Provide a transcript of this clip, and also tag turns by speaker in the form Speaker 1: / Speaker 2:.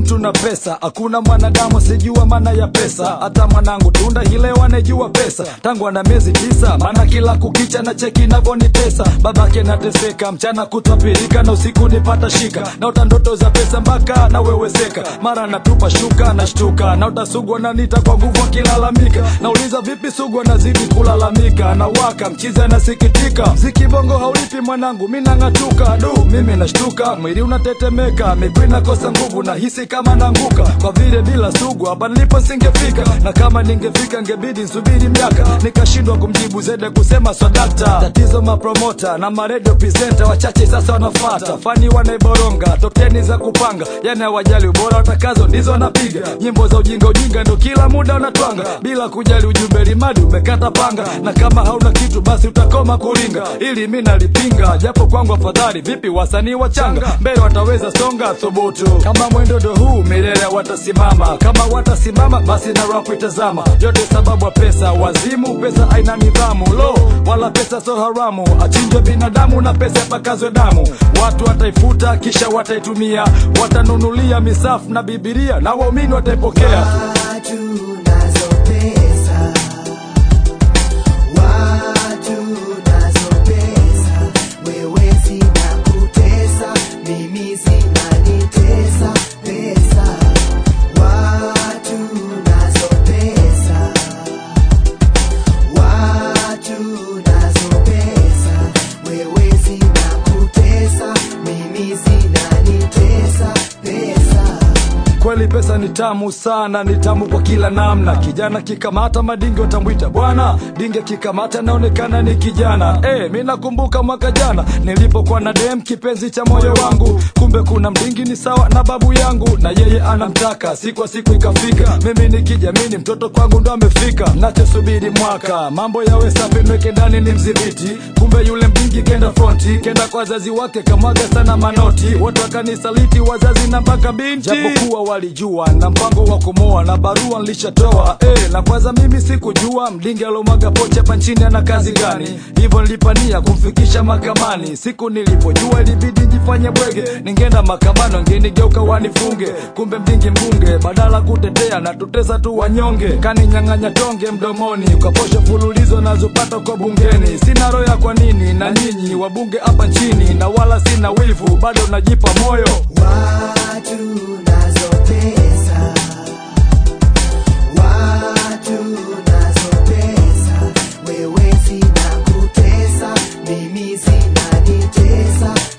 Speaker 1: mtu na pesa, hakuna mwanadamu sijua maana ya pesa. Hata mwanangu tunda hileo anejua pesa tangu ana miezi tisa, maana kila kukicha na cheki navyonitesa. Babake nateseka mchana kutwa pirika na usiku nipata shika, naota ndoto za pesa mpaka naweweseka, mara natupa shuka nashtuka, naota sugu ananita kwa nguvu akilalamika, nauliza vipi sugu anazidi kulalamika, na waka mchizi anasikitika, mziki bongo haulipi mwanangu, mi nang'atuka du, mimi nashtuka, mwili unatetemeka, miguu inakosa nguvu, nahisi kama nanguka, kwa vile bila sugu hapa nilipo singefika, na kama ningefika ngebidi nsubiri miaka, nikashindwa kumjibu zede kusema swadakta. Tatizo mapromota na maredio presenta wachache sasa wanafata, fani wanaiboronga, tokeni za kupanga, yani hawajali ubora, watakazo ndizo wanapiga, nyimbo za ujinga ujinga ndo kila muda wanatwanga, bila kujali ujumbe limadi umekata panga, na kama hauna kitu basi utakoma kuringa, ili mi nalipinga, japo kwangu afadhali. Vipi wasanii wachanga mbele wataweza songa thubutu, kama mwendo ndo huu milele watasimama, kama watasimama basi na rap itazama, yote sababu ya pesa, wazimu pesa aina nidhamu, lo wala pesa so haramu, achinjwe binadamu na pesa yapakazwe damu, watu wataifuta kisha wataitumia, watanunulia misafu na bibilia na waumini wataipokea.
Speaker 2: Watu nazo pesa, watu nazo pesa, wewe zinakutesa, mimi zinanitesa pesa. Watu nazo pesa, watu nazo pesa, wewe zinakutesa, mimi zinanitesa pesa.
Speaker 1: Kweli pesa ni tamu sana, ni tamu kwa kila namna. Kijana kikamata madinge watamwita bwana, dinge kikamata naonekana ni kijana. Eh, mi nakumbuka mwaka jana nilipokuwa na dem kipenzi cha moyo wangu, kumbe kuna mdingi ni sawa na babu yangu, na yeye anamtaka. Siku kwa siku ikafika, mimi nikijamini mtoto kwangu ndo amefika. Nachosubiri mwaka mambo yawe safi, nweke ndani ni mdhibiti, kumbe yule mdingi kenda fronti, kenda kwa wazazi wake kamwaga sana manoti, wote wakanisaliti wazazi na mpaka binti, japokuwa walijua na mpango wa kumoa na barua nilishatoa eh, na kwanza mimi sikujua mdingi alomwaga pocha hapa nchini ana kazi gani, hivyo nilipania kumfikisha mahakamani. Siku nilipojua ilibidi njifanye bwege, ningeenda mahakamani wangenigeuka wanifunge, kumbe mdingi mbunge badala kutetea na tutesa tu wanyonge, kaninyang'anya tonge mdomoni kwa posho fululizo nazopata kwa bungeni. Sina roho ya kwa nini na nyinyi wabunge hapa nchini, na wala sina wivu, bado najipa moyo
Speaker 2: Watu nazo pesa, watu nazo pesa, wewe zinakutesa, mimi zinanitesa